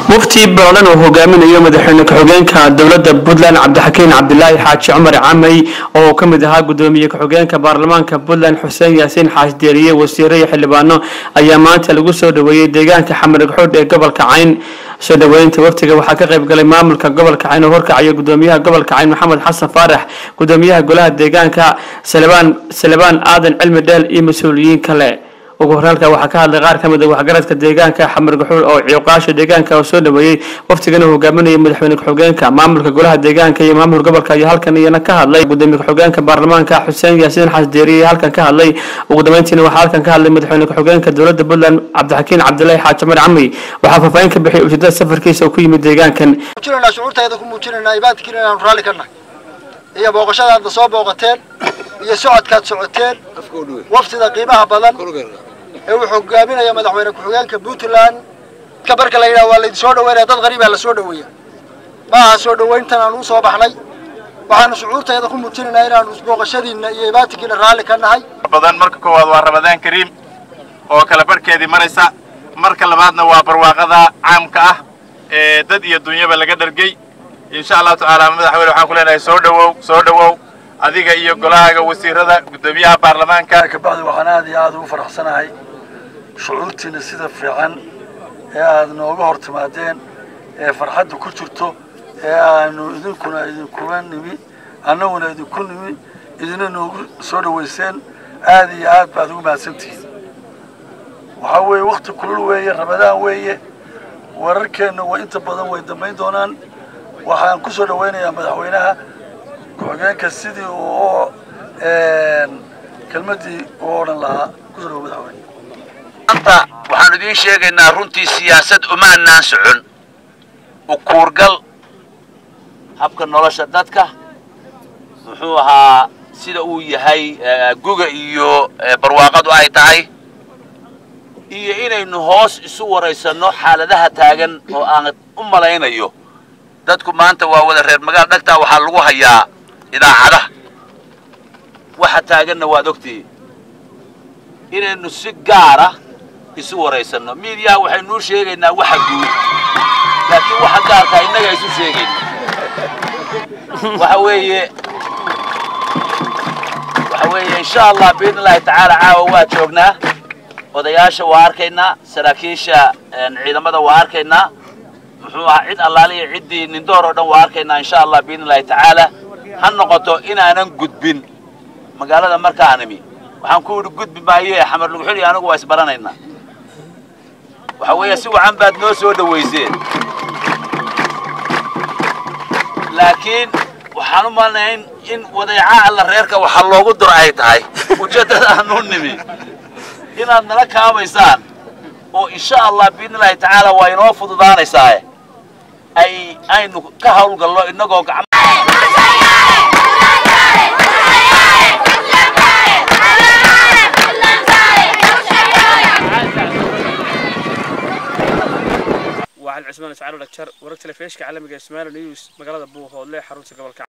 mufti barolan uu hogaaminayo madaxweyne ku-xigeenka dowladda puntland cabdixakiin cabdilaahi xaaji cumar camey oo ka mid ahaa gudoomiye ku-xigeenka baarlamaanka puntland xuseen yaasiin xaaji deeriye wasiiro iyo xildhibaano ayaa maanta lagu soo dhaweeyey deegaanka xamarig xoodh ee gobolka cayn soo dhaweynta waftiga waxaa ka qayb galay maamulka gobolka cayn oo horkacayo gudoomiyaha gobolka cayn maxamed xasan faarax gudoomiyaha golaha deegaanka salebaan salebaan aadan cilmi dheel iyo mas-uuliyiin kale ugu hore halkaa waxaa ka hadlay qaar ka mid a waxgaradka deegaanka xamar gaxuul oo ciiqaasha deegaanka oo soo dhaweeyey waftigana uu hogaaminayay madaxweyne ku-xigeenka maamulka golaha deegaanka iyo maamulka gobolka iyo halkan iyana ka hadlay gudoomiye ku-xigeenka baarlamaanka xuseen yaasiin xasdeeriye halkan ka hadlay ugu dambeyntiina waxaa halkan ka hadlay madaxweyne ku-xigeenka dowladda puntland cabdixakiin cabdilaahi xaaji cumar camey waxaa faahfaahin ka bixiyay ujeedada safarkiisa oo ku yimid deegaankan muujinaynaa shucuurtayda ku muujinaynaa ibaadkiina inaanu raalli ka nahay iyo booqashadaadna soo booqateen iyo socodkaad socoteen waftida qiimaha badan ee uu hogaaminaya madaxweyne ku-xigeenka puntland ka marka la yidhaha waa laydin soo dhaweynaya dad qariibaa la soo dhaweeya ma aha soo dhaweyntan aan u soo baxnay waxaanu shucuurtayda ku muujinaynaa inaanu booqashadiinna iyo ibaadkiina raalli ka nahay badan marka koowaad waa ramadaan kariim oo kala barhkeedii maraysa marka labaadna waa barwaaqada caamka ah ee dad iyo dunyaba laga dhargey insha allahu tacaala madaxweyne waxaan ku leenahay soo dhawow soo dhawow adiga iyo golahaaga wasiirada guddoomiyaha baarlamaanka kabacdi waxaan aad iyo aad ugu faraxsanahay shucuurtiina sida fiican ee aad nooga hor timaadeen ee farxadda ku jirto ee aanu idinkuna idinkula nimi annaguna idinku nimi idina noogu soo dhawayseen aad iyo aad baad ugu mahadsantihiin waxaa weeye wakti kulul weeye ramadaan weeye wararkeenna waa inta badan way dambayn doonaan waxaan ku soo dhawaynayaa madaxweynaha ku-xigeenka sidii uu kelmaddii u odhan lahaa kusoo dhawo madaxweyne maanta waxaanu idiin sheegaynaa runtii siyaasad umaanaan socon ukuurgal habka nolosha dadka muxuu ahaa sida uu yahay guga iyo barwaaqadu ay tahay iyo inaynu hoos isu waraysanno xaaladaha taagan oo aan u malaynayo dadku maanta waa wada reer magaal dhagtaa waxaa lagu hayaa idaacadaha waxa taaganna waad ogtihiin inaynu si gaara isu waraysanno miidiyaha waxaynuu sheegaynaa waxa guud laakiin waxa gaarkaa innaga isu sheegayna waxa weeye waxa weeye insha allah biidn illahi tacaala caawa waa joognaa odayaasha waa arkaynaa saraakiisha ciidamada waa arkaynaa muxuu ahaa cid allaaliya ciddii nindoor oo dhan waa arkaynaa insha allah biidn illahi tacaala ha noqoto inaanan gudbin magaalada markaanimi waxaan ku yidhi gudbi maaye xamar luguxuli anigu waa isbaranaynaa waxa weeye si wacan baad noo soo dhawayseen laakiin waxaan u malnayn in wadeeca alla reerka waxa loogu dur ay tahay ujeeddada aanu nimi inaad nala kaamaysaan oo insha allah biidn illahi tacaala waa inoo fududaanaysaae ay aynu ka hawlgalno innagoo gacmo وعلى عثمان اسعار الأكشر ورك تلفيش كعلمي اسماعيل نيوز مقالة بوه هولي حروت قبل